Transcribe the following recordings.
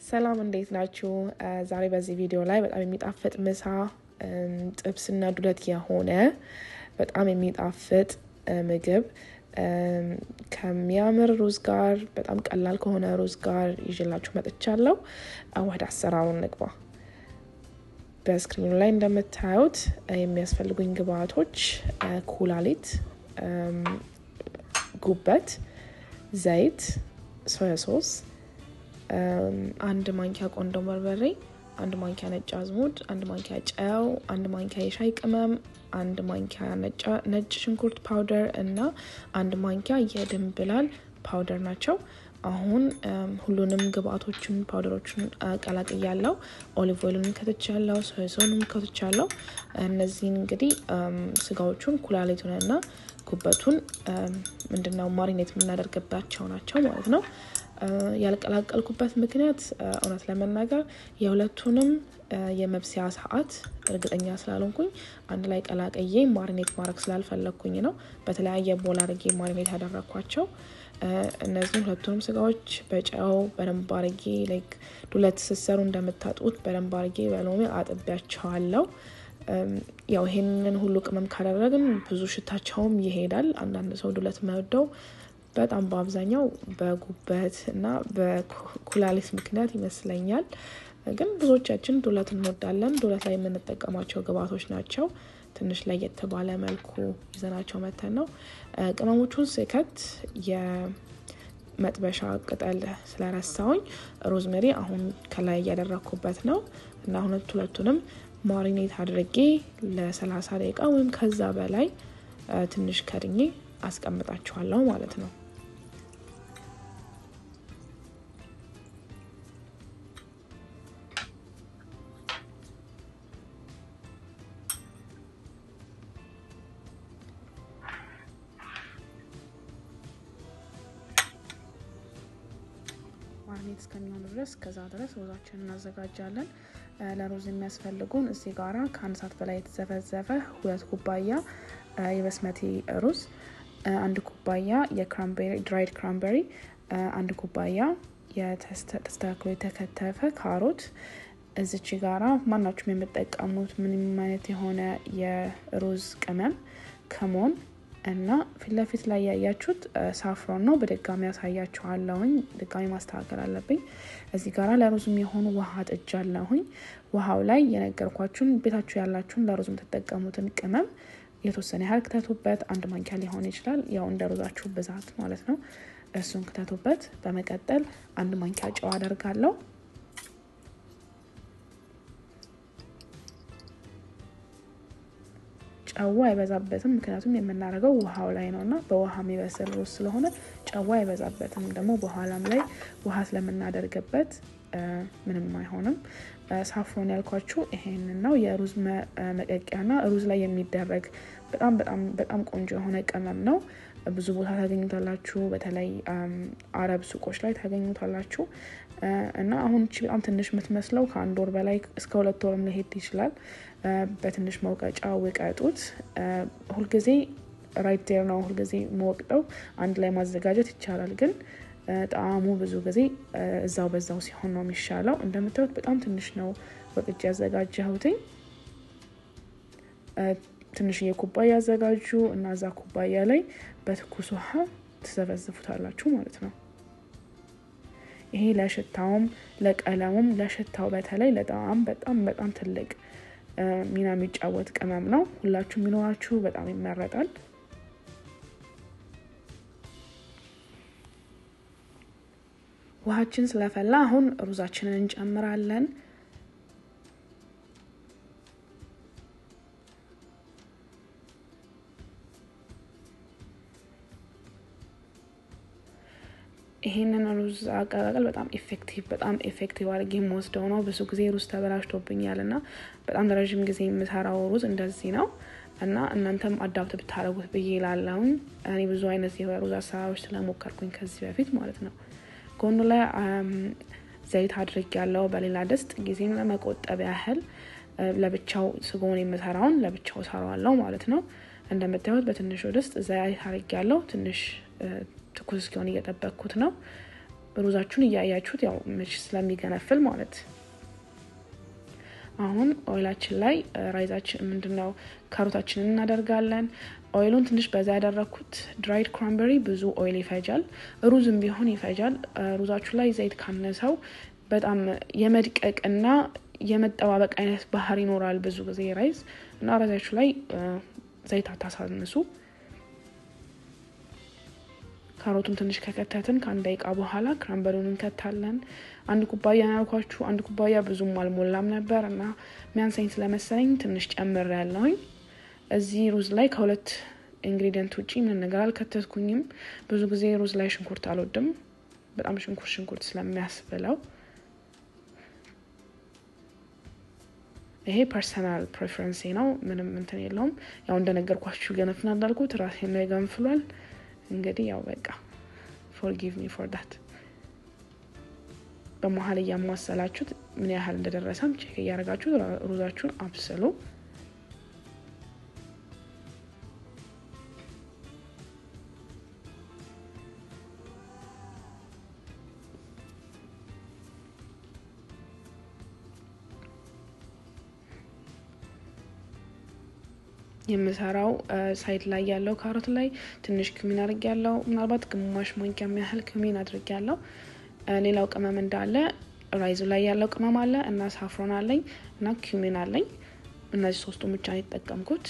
ሰላም እንዴት ናችሁ? ዛሬ በዚህ ቪዲዮ ላይ በጣም የሚጣፍጥ ምሳ ጥብስና ዱለት የሆነ በጣም የሚጣፍጥ ምግብ ከሚያምር ሩዝ ጋር በጣም ቀላል ከሆነ ሩዝ ጋር ይዤላችሁ መጥቻለሁ። ወደ አሰራሩ እንግባ። በስክሪኑ ላይ እንደምታዩት የሚያስፈልጉኝ ግብአቶች ኩላሊት፣ ጉበት፣ ዘይት፣ ሶያ ሶስ አንድ ማንኪያ ቆንዶ በርበሬ፣ አንድ ማንኪያ ነጭ አዝሙድ፣ አንድ ማንኪያ ጨው፣ አንድ ማንኪያ የሻይ ቅመም፣ አንድ ማንኪያ ነጭ ሽንኩርት ፓውደር እና አንድ ማንኪያ የድንብላል ፓውደር ናቸው። አሁን ሁሉንም ግብአቶችን ፓውደሮችን ቀላቅያለው። ኦሊቭ ኦይሉንም ከትቻለው፣ ሶያሶንም ከትቻለው። እነዚህን እንግዲህ ስጋዎቹን ኩላሊቱን እና ጉበቱን ምንድነው ማሪኔት የምናደርግባቸው ናቸው ማለት ነው። ያልቀላቀልኩበት ምክንያት እውነት ለመናገር የሁለቱንም የመብሰያ ሰዓት እርግጠኛ ስላልሆንኩኝ አንድ ላይ ቀላቀዬ ማሪኔት ማድረግ ስላልፈለግኩኝ ነው። በተለያየ ቦል አድርጌ ማሪኔት ያደረግኳቸው እነዚህም ሁለቱንም ስጋዎች በጨው በደንብ አርጌ ላይክ ዱለት ስሰሩ እንደምታጡት በደንብ አርጌ በሎሚ አጥቢያቸዋለው። ያው ይሄንን ሁሉ ቅመም ካደረግን ብዙ ሽታቸውም ይሄዳል። አንዳንድ ሰው ዱለት መወደው በጣም በአብዛኛው በጉበት እና በኩላሊት ምክንያት ይመስለኛል። ግን ብዙዎቻችን ዱለት እንወዳለን። ዱለት ላይ የምንጠቀማቸው ግብአቶች ናቸው። ትንሽ ለየት ባለ መልኩ ይዘናቸው መተን ነው። ቅመሞቹን ስከት የመጥበሻ ቅጠል ስለረሳውኝ ሮዝሜሪ አሁን ከላይ እያደረግኩበት ነው እና ሁለት ሁለቱንም ማሪኔት አድርጌ ለሰላሳ ደቂቃ ወይም ከዛ በላይ ትንሽ ከድኜ አስቀምጣችኋለሁ ማለት ነው። ማርኔት እስከሚሆኑ ድረስ ከዛ ድረስ ሮዛችንን እናዘጋጃለን። ለሮዝ የሚያስፈልጉን እዚህ ጋራ ከአንድ ሰዓት በላይ የተዘፈዘፈ ሁለት ኩባያ የበስመቲ ሩዝ፣ አንድ ኩባያ ድራይድ ክራምበሪ፣ አንድ ኩባያ ተስተካክሎ የተከተፈ ካሮት፣ እዚች ጋራ ማናችሁም የምጠቀሙት ምንም አይነት የሆነ የሩዝ ቅመም ከሞን እና ፊት ለፊት ላይ ያያችሁት ሳፍሮን ነው። በድጋሚ ያሳያችኋለሁኝ። ድጋሚ ማስተካከል አለብኝ። እዚህ ጋራ ለሩዝ የሚሆኑ ውሃ ጥጃለሁኝ። ውሃው ላይ የነገርኳችሁን ቤታችሁ ያላችሁን ለሩዝ የምትጠቀሙትን ቅመም የተወሰነ ያህል ክተቱበት። አንድ ማንኪያ ሊሆን ይችላል፣ ያው እንደ ሩዛችሁ ብዛት ማለት ነው። እሱን ክተቱበት። በመቀጠል አንድ ማንኪያ ጨው አደርጋለሁ። ጨዋ አይበዛበትም፣ ምክንያቱም የምናደርገው ውሃው ላይ ነው እና በውሃ የሚበስል ሩዝ ስለሆነ ጨዋ አይበዛበትም። ደግሞ በኋላም ላይ ውሃ ስለምናደርግበት ምንም አይሆንም። ሳፍሮን ያልኳችሁ ይሄንን ነው። የሩዝ መቀቂያና ሩዝ ላይ የሚደረግ በጣም በጣም በጣም ቆንጆ የሆነ ቅመም ነው። ብዙ ቦታ ታገኙታላችሁ። በተለይ አረብ ሱቆች ላይ ታገኙታላችሁ። እና አሁን እቺ በጣም ትንሽ የምትመስለው ከአንድ ወር በላይ እስከ ሁለት ወርም ሊሄድ ይችላል። በትንሽ መውቀጫ ውቀጡት። ሁልጊዜ ራይት ዴር ነው ሁልጊዜ መወቅጠው አንድ ላይ ማዘጋጀት ይቻላል ግን ጣዕሙ ብዙ ጊዜ እዛው በዛው ሲሆን ነው የሚሻለው። እንደምታዩት በጣም ትንሽ ነው ወቅጭ ያዘጋጀሁትኝ። ትንሽዬ ኩባያ ያዘጋጁ እና እዛ ኩባያ ላይ በትኩስ ውሃ ትዘፈዝፉታላችሁ ማለት ነው። ይሄ ለሽታውም ለቀለሙም ለሽታው በተለይ ለጣዕም በጣም በጣም ትልቅ ሚና የሚጫወት ቅመም ነው። ሁላችሁ የሚኖራችሁ በጣም ይመረጣል። ውሃችን ስለፈላ አሁን ሩዛችንን እንጨምራለን። ይሄንን ሩዝ አቀላቀል በጣም ኢፌክቲቭ በጣም ኢፌክቲቭ አድርጌ የምወስደው ነው። ብዙ ጊዜ ሩዝ ተበላሽቶብኛል እና በጣም ለረዥም ጊዜ የምሰራው ሩዝ እንደዚህ ነው እና እናንተም አዳፕት ብታደረጉት ብዬ ላለሁኝ እኔ ብዙ አይነት የሩዝ አሰራሮች ስለሞከርኩኝ ከዚህ በፊት ማለት ነው። ጎኑ ላይ ዘይት አድርግ ያለው በሌላ ድስት ጊዜም ለመቆጠብ ያህል ለብቻው ስጎን የምሰራውን ለብቻው ሰራዋለው ማለት ነው። እንደምታዩት በትንሹ ድስት ዘይት አድርግ ያለው ትንሽ ትኩስ እስኪሆን እየጠበቅኩት ነው። ሩዛችሁን እያያችሁት ያው ምች ስለሚገነፍል ማለት አሁን ኦይላችን ላይ ራይዛችን ምንድነው ካሮታችንን እናደርጋለን። ኦይሉን ትንሽ በዛ ያደረግኩት ድራይድ ክራንበሪ ብዙ ኦይል ይፈጃል፣ ሩዝም ቢሆን ይፈጃል። ሩዛችሁ ላይ ዘይት ካነሰው በጣም የመድቀቅና የመጠባበቅ አይነት ባህር ይኖራል ብዙ ጊዜ ራይዝ እና ራይዛችሁ ላይ ዘይት አታሳንሱ። ካሮቱን ትንሽ ከከተትን ከአንድ ደቂቃ በኋላ ክራንበሪውን እንከታለን። አንድ ኩባያ ያልኳችሁ አንድ ኩባያ ብዙም አልሞላም ነበር እና ሚያንሰኝ ስለመሰለኝ ትንሽ ጨምር ያለውኝ። እዚህ ሩዝ ላይ ከሁለት ኢንግሪዲየንት ውጭ ምን ነገር አልከተትኩኝም። ብዙ ጊዜ ሩዝ ላይ ሽንኩርት አልወድም፣ በጣም ሽንኩርት ሽንኩርት ስለሚያስብለው። ይሄ ፐርሰናል ፕሬፈረንሴ ነው፣ ምንም እንትን የለውም። ያው እንደነገርኳችሁ ገነፍና እንዳልኩት ራሴን ላይ ገንፍሏል። እንግዲህ ያው በቃ ፎርጊቭ ሚ ፎር ዳት። በመሀል እያማሰላችሁት ምን ያህል እንደደረሰም ቼክ እያደረጋችሁ ሩዛችሁን አብስሉ። የምሰራው ሳይድ ላይ ያለው ካሮት ላይ ትንሽ ክሚን አድርግ ያለው ምናልባት ግማሽ ማንኪያ ያህል ክሚን አድርግ ያለው። ሌላው ቅመም እንዳለ ራይዙ ላይ ያለው ቅመም አለ እና ሳፍሮን አለኝ እና ኪሚን አለኝ። እነዚህ ሶስቱ ብቻ ነው የተጠቀምኩት።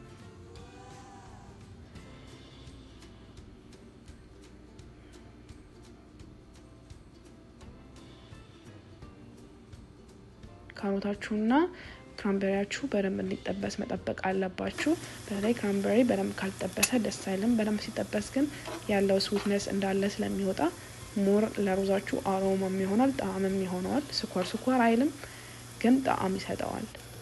ካሮታችሁና ክራምበሪያችሁ በደንብ እንዲጠበስ መጠበቅ አለባችሁ። በተለይ ክራምበሪ በደንብ ካልጠበሰ ደስ አይልም። በደንብ ሲጠበስ ግን ያለው ስዊትነስ እንዳለ ስለሚወጣ ሞር ለሩዛችሁ አሮማም ይሆናል፣ ጣዕምም ይሆነዋል። ስኳር ስኳር አይልም፣ ግን ጣዕም ይሰጠዋል።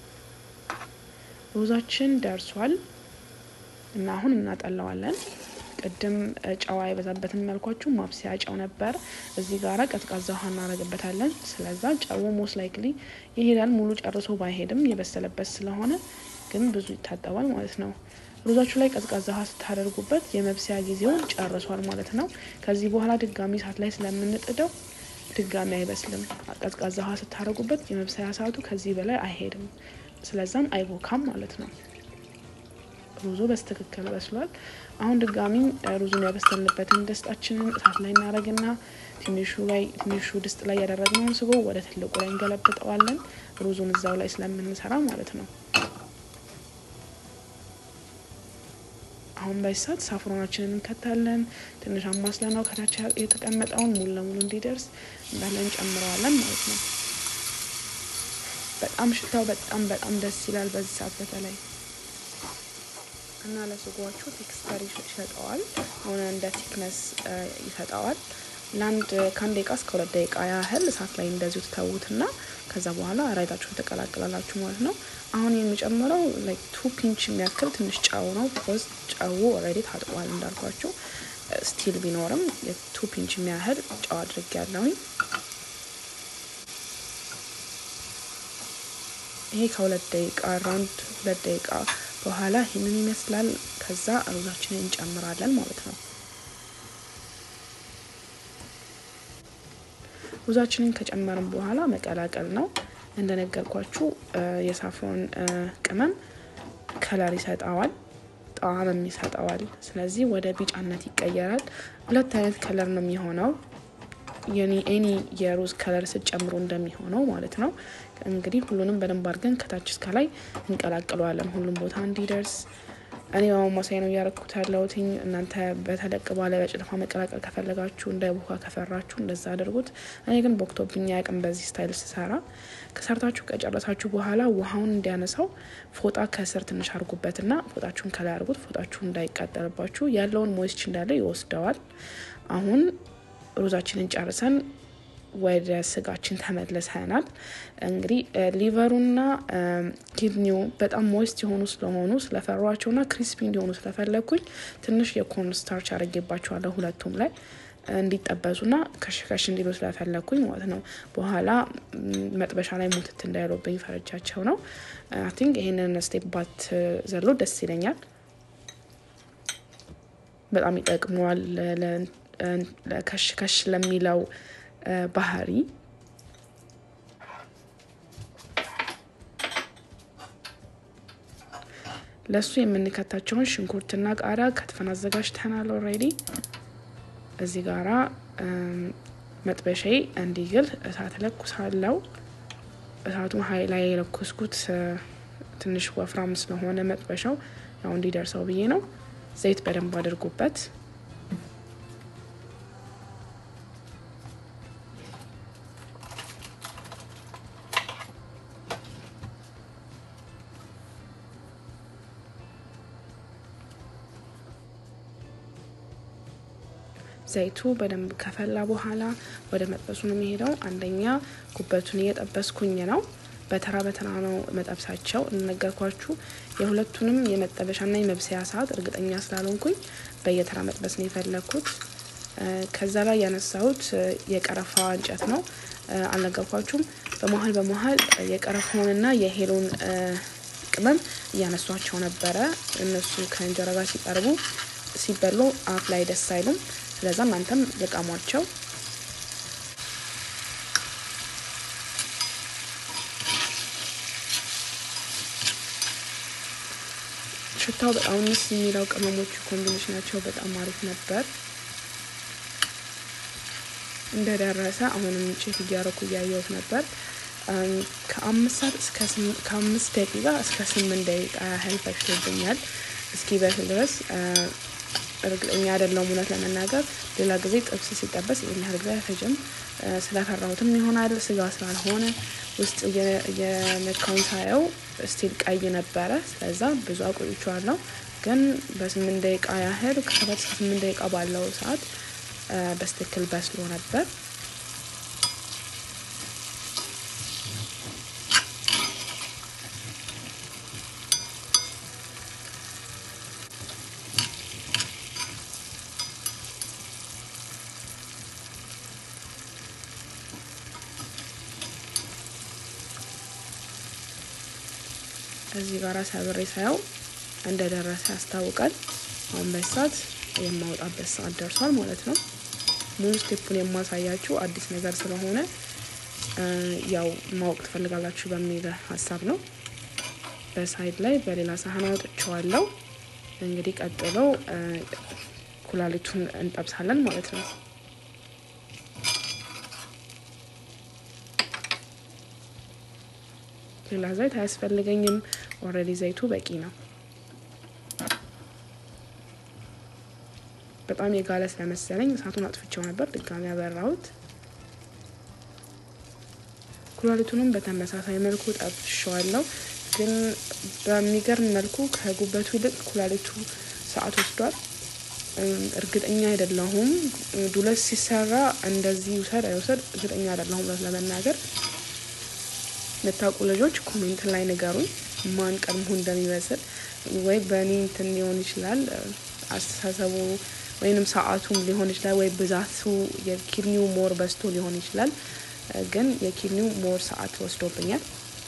ሩዛችን ደርሷል እና አሁን እናጠለዋለን። ቅድም ጨው አይበዛበትም ያልኳችሁ ማብሰያ ጨው ነበር። እዚህ ጋራ ቀዝቃዛ ውሃ እናደርግበታለን። ስለዛ ጨው ሞስ ላይክሊ ይሄዳል። ሙሉ ጨርሶ ባይሄድም የበሰለበት ስለሆነ ግን ብዙ ይታጠባል ማለት ነው። ሩዛችሁ ላይ ቀዝቃዛ ውሃ ስታደርጉበት የመብሰያ ጊዜውን ጨርሷል ማለት ነው። ከዚህ በኋላ ድጋሚ እሳት ላይ ስለምንጥደው ድጋሚ አይበስልም። ቀዝቃዛ ውሃ ስታደርጉበት የመብሰያ ሰዓቱ ከዚህ በላይ አይሄድም። ስለዛም አይቦካም ማለት ነው። ሩዙ በስትክክል በስሏል። አሁን ድጋሚ ሩዙን ያበሰልንበትን ድስጣችንን እሳት ላይ እናደርግና ትንሹ ላይ ትንሹ ድስት ላይ ያደረግነውን ስጎ ወደ ትልቁ ላይ እንገለብጠዋለን። ሩዙን እዛው ላይ ስለምንሰራ ማለት ነው። አሁን በሳት ሳፍሮናችንን እንከታለን። ትንሽ አማስለ ነው ከታች የተቀመጠውን ሙሉ ለሙሉ እንዲደርስ እንዳለ እንጨምረዋለን ማለት ነው። በጣም ሽታው በጣም በጣም ደስ ይላል በዚህ ሰዓት በተለይ እና ለስጓችሁ ቴክስቸር ይሰጠዋል። አሁን እንደ ቲክነስ ይሰጠዋል። ለአንድ ከአንድ ደቂቃ እስከ ሁለት ደቂቃ ያህል እሳት ላይ እንደዚሁ ትተዉትና ከዛ በኋላ ራይታችሁን ተቀላቅላላችሁ ማለት ነው። አሁን የሚጨምረው ላይክ ቱ ፒንች የሚያክል ትንሽ ጨው ነው። ቢኮዝ ጨው ኦልሬዲ ታጥቋል እንዳልኳችሁ። ስቲል ቢኖርም የቱ ፒንች የሚያህል ጨው አድርግ ያለውኝ ይሄ ከሁለት ደቂቃ ራውንድ ሁለት ደቂቃ በኋላ ይህንን ይመስላል። ከዛ ሩዛችንን እንጨምራለን ማለት ነው። ሩዛችንን ከጨመርን በኋላ መቀላቀል ነው። እንደነገርኳችሁ የሳፍሮን ቅመም ከለር ይሰጠዋል፣ ጣዕምም ይሰጠዋል። ስለዚህ ወደ ቢጫነት ይቀየራል። ሁለት አይነት ከለር ነው የሚሆነው ኤኒ የሩዝ ከለር ስጨምሩ እንደሚሆነው ማለት ነው። እንግዲህ ሁሉንም በደንብ አድርገን ከታች እስከ ላይ እንቀላቅለዋለን ሁሉም ቦታ እንዲደርስ። እኔ በማማሳይ ነው እያረኩት ያለሁትኝ። እናንተ በተለቅ ባለ በጭልፋ መቀላቀል ከፈለጋችሁ እንዳይቦካ ከፈራችሁ እንደዛ አድርጉት። እኔ ግን ቦክቶብኝ ያቅም በዚህ ስታይል ስሰራ። ከሰርታችሁ ከጨረሳችሁ በኋላ ውሃውን እንዲያነሳው ፎጣ ከስር ትንሽ አድርጉበትና ፎጣችሁን ከላይ አድርጉት። ፎጣችሁ እንዳይቃጠልባችሁ ያለውን ሞይስች እንዳለ ይወስደዋል። አሁን ሩዛችንን ጨርሰን ወደ ስጋችን ተመልሰናል። እንግዲህ ሊቨሩና ኪድኒው በጣም ሞይስት የሆኑ ስለሆኑ ስለፈሯቸውና ክሪስፒ እንዲሆኑ ስለፈለግኩኝ ትንሽ የኮርን ስታርች አድርጌባቸዋለሁ ሁለቱም ላይ እንዲጠበሱና ከሽከሽ እንዲሉ ስለፈለግኩኝ ማለት ነው። በኋላ መጥበሻ ላይ ሙትት እንዳይሉብኝ ፈረጃቸው ነው። አይ ቲንክ ይሄንን ስቴፕ ባት ዘሎ ደስ ይለኛል። በጣም ይጠቅመዋል ከሽ ከሽ ለሚለው ባህሪ ለሱ የምንከታቸውን ሽንኩርትና ቃሪያ ከትፈን አዘጋጅተናል። ኦልሬዲ እዚህ ጋራ መጥበሻዬ እንዲግል እሳት ለኩሳለው። እሳቱን ሀይ ላይ የለኮስኩት ትንሽ ወፍራም ስለሆነ መጥበሻው ያው እንዲደርሰው ብዬ ነው። ዘይት በደንብ አድርጉበት። ዘይቱ በደንብ ከፈላ በኋላ ወደ መጥበሱ ነው የሚሄደው። አንደኛ ጉበቱን እየጠበስኩኝ ነው። በተራ በተራ ነው መጠብሳቸው። እንደነገርኳችሁ የሁለቱንም የመጠበሻና የመብሰያ ሰዓት እርግጠኛ ስላልሆንኩኝ በየተራ መጥበስ ነው የፈለግኩት። ከዛ ላይ ያነሳሁት የቀረፋ እንጨት ነው። አልነገርኳችሁም። በመሀል በመሀል የቀረፋውንና የሄሎን ቅመም እያነሷቸው ነበረ። እነሱ ከእንጀራ ጋር ሲቀርቡ ሲበሉ አፍ ላይ ደስ አይሉም። ስለዛ እናንተም ልቀሟቸው። ሽታው በጣም ምስ የሚለው ቅመሞቹ ኮምቢኔሽናቸው በጣም አሪፍ ነበር። እንደደረሰ አሁንም ቼክ እያረኩ እያየሁት ነበር። ከአምስት ሰዓት እስከ ከአምስት ደቂቃ እስከ ስምንት ደቂቃ ያህል ፈጅቶብኛል እስኪ በስል ድረስ እርግጠኛ አይደለሁም እውነት ለመናገር ሌላ ጊዜ ጥብስ ሲጠበስ ይህን ያህል ጊዜ አይፈጅም። ስለፈራሁትም ይሆናል ስጋ ስላልሆነ ውስጥ የነካውን ሳየው ስቲል ቀይ ነበረ። ስለዛ ብዙ አቆይቼዋለሁ። ግን በስምንት ደቂቃ ያህል ከሰባት እስከ ስምንት ደቂቃ ባለው ሰዓት በስትክክል በስሎ ነበር። እዚህ ጋር ሰብሬ ሳየው እንደደረሰ ያስታውቃል። አሁን በሰዓት የማውጣበት ሰዓት ደርሷል ማለት ነው። ሙሉ ስቴፑን የማሳያችሁ አዲስ ነገር ስለሆነ ያው ማወቅ ትፈልጋላችሁ በሚል ሀሳብ ነው። በሳይድ ላይ በሌላ ሳህን አውጥቼዋለሁ። እንግዲህ ቀጥሎ ኩላሊቱን እንጠብሳለን ማለት ነው። ሌላ ዘይት አያስፈልገኝም። ኦልሬዲ ዘይቱ በቂ ነው። በጣም የጋለ ስለመሰለኝ እሳቱን አጥፍቼው ነበር። ድጋሚ ያበራሁት። ኩላሊቱንም በተመሳሳይ መልኩ ጠብሸዋለሁ። ግን በሚገርም መልኩ ከጉበቱ ይልቅ ኩላሊቱ ሰዓት ወስዷል። እርግጠኛ አይደለሁም። ዱለት ሲሰራ እንደዚህ ውሰድ አይውሰድ እርግጠኛ አይደለሁም ለመናገር የምታውቁ ልጆች ኮሜንት ላይ ንገሩኝ፣ ማን ቀድሞ እንደሚበስል ወይ በእኔ እንትን ሊሆን ይችላል አስተሳሰቡ ወይንም ሰዓቱም ሊሆን ይችላል፣ ወይ ብዛቱ የኪድኒው ሞር በዝቶ ሊሆን ይችላል። ግን የኪድኒው ሞር ሰዓት ወስዶብኛል።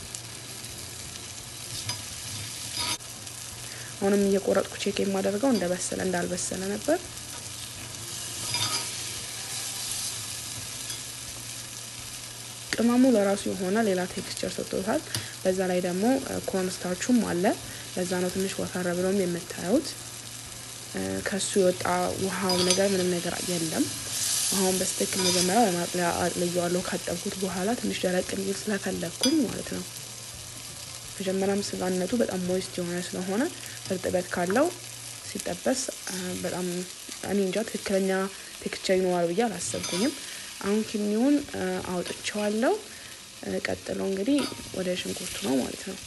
አሁንም እየቆረጥኩ ቼክ የማደርገው እንደበሰለ እንዳልበሰለ ነበር። ቅመሙ ለራሱ የሆነ ሌላ ቴክስቸር ሰጥቶታል። በዛ ላይ ደግሞ ኮርንስታርቹም አለ። ለዛ ነው ትንሽ ወፈረ ብሎም የምታዩት። ከሱ የወጣ ውሃው ነገር ምንም ነገር የለም። ውሃውን በስትክክል መጀመሪያ በማጥለያ አጥልየዋለሁ ካጠብኩት በኋላ ትንሽ ደረቅ እንዲል ስለፈለግኩኝ ማለት ነው። መጀመሪያም ስጋነቱ በጣም ሞይስት የሆነ ስለሆነ እርጥበት ካለው ሲጠበስ በጣም እኔ እንጃ ትክክለኛ ቴክስቸር ይኖራል ብዬ አላሰብኩኝም። አሁን ኪድኒውን አውጥቼዋለሁ። ቀጥሎ እንግዲህ ወደ ሽንኩርቱ ነው ማለት ነው።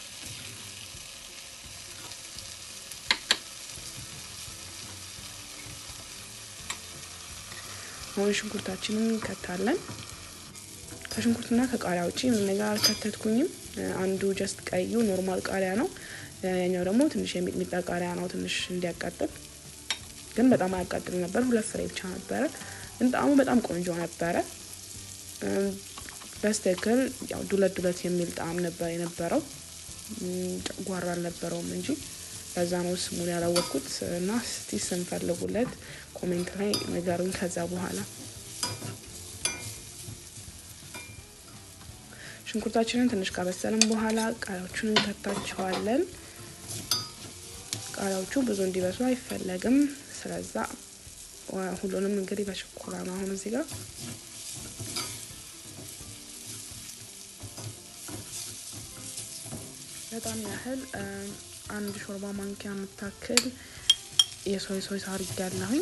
አሁን ሽንኩርታችንን እንከታለን። ከሽንኩርትና ከቃሪያ ውጭ ምን ነገር አልከተትኩኝም። አንዱ ጀስት ቀዩ ኖርማል ቃሪያ ነው። ያኛው ደግሞ ትንሽ የሚጥሚጣ ቃሪያ ነው፣ ትንሽ እንዲያቃጥል ግን በጣም አያቃጥል ነበር። ሁለት ፍሬ ብቻ ነበረ፣ ግን ጣዕሙ በጣም ቆንጆ ነበረ። በስትክክል ያው ዱለት ዱለት የሚል ጣዕም ነበር የነበረው። ጨጓራ አልነበረውም እንጂ ለዛ ነው ስሙን ያላወቅኩት እና እስቲ ስንፈልጉለት ኮሜንት ላይ ንገሩኝ። ከዛ በኋላ ሽንኩርታችንን ትንሽ ካበሰልን በኋላ ቃሪያዎቹን እንከታቸዋለን። ቃሪያዎቹ ብዙ እንዲበስሉ አይፈለግም። ስለዛ ሁሉንም እንግዲህ በችኮላ ነው አሁን እዚህ ጋር በጣም ያህል አንድ ሾርባ ማንኪያ የምታክል የሶይ ሶስ አድርጊያለሁኝ።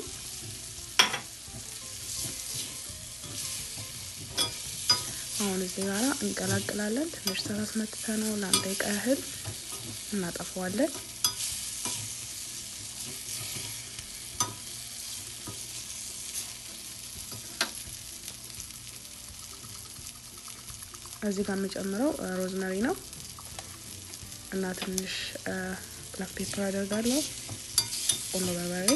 አሁን እዚህ ጋራ እንቀላቅላለን። ትንሽ ሰላስ መትተ ነው ለአንድ ደቂቃ ያህል እናጠፈዋለን። እዚህ ጋር የምጨምረው ሮዝመሪ ነው እና ትንሽ ብላክ ፔፐር አደርጋለሁ። ቁንዶ በርበሬ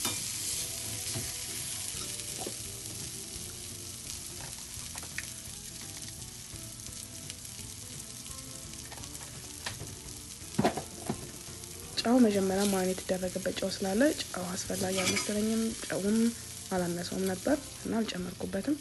ጨው መጀመሪያ ማግኘት የተደረገበት ጨው ስላለ ጨው አስፈላጊ አልመሰለኝም። ጨውም አላነሰውም ነበር እና አልጨመርኩበትም።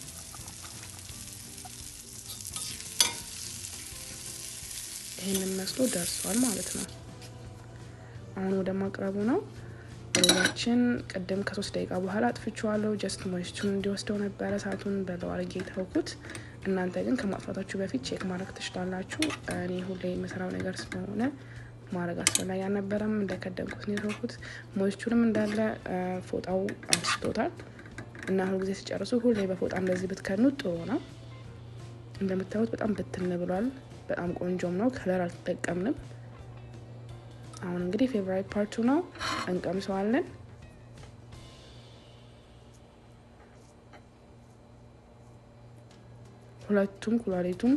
ይህንን መስሎ ደርሷል ማለት ነው። አሁን ወደ ማቅረቡ ነው። ሩዛችን ቅድም ከሶስት ደቂቃ በኋላ አጥፍቼዋለሁ። ጀስት ሞይስቱን እንዲወስደው ነበረ ሰዓቱን በለው አድርጌ የተውኩት። እናንተ ግን ከማጥፋታችሁ በፊት ቼክ ማድረግ ትችላላችሁ። እኔ ሁሌ የምሰራው ነገር ስለሆነ ማድረግ አስፈላጊ አልነበረም። እንደከደንኩት ነው የተውኩት። ሞይስቱንም እንዳለ ፎጣው አንስቶታል እና ሁልጊዜ ሲጨርሱ ሁሌ በፎጣ እንደዚህ ብትከኑት ጥሩ ነው። እንደምታዩት በጣም ብትን ብሏል። በጣም ቆንጆም ነው። ከለር አልተጠቀምንም። አሁን እንግዲህ ፌቨራይት ፓርቱ ነው፣ እንቀምሰዋለን። ሁለቱም ኩላሊቱም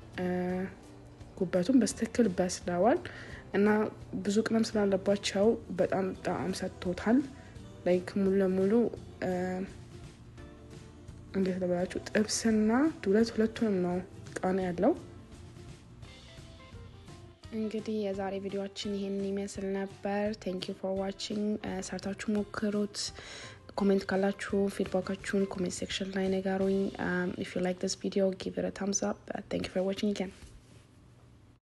ጉበቱም በስትክክል በስለዋል እና ብዙ ቅመም ስላለባቸው በጣም ጣዕም ሰጥቶታል። ላይክ ሙሉ ለሙሉ እንዴት ልበላችሁ ጥብስና ዱለት ሁለቱንም ነው ቃና ያለው። እንግዲህ የዛሬ ቪዲዮችን ይሄንን ይመስል ነበር። ቴንክ ዩ ፎር ዋቺንግ። ሰርታችሁ ሞክሩት። ኮሜንት ካላችሁ ፊድባካችሁን ኮሜንት ሴክሽን ላይ ንገሩኝ። ኢፍ ዩ ላይክ ዲስ ቪዲዮ ጊቭ ኢት አ ታምስ አፕ። ቴንክ ዩ ፎር ዋቺንግ አገን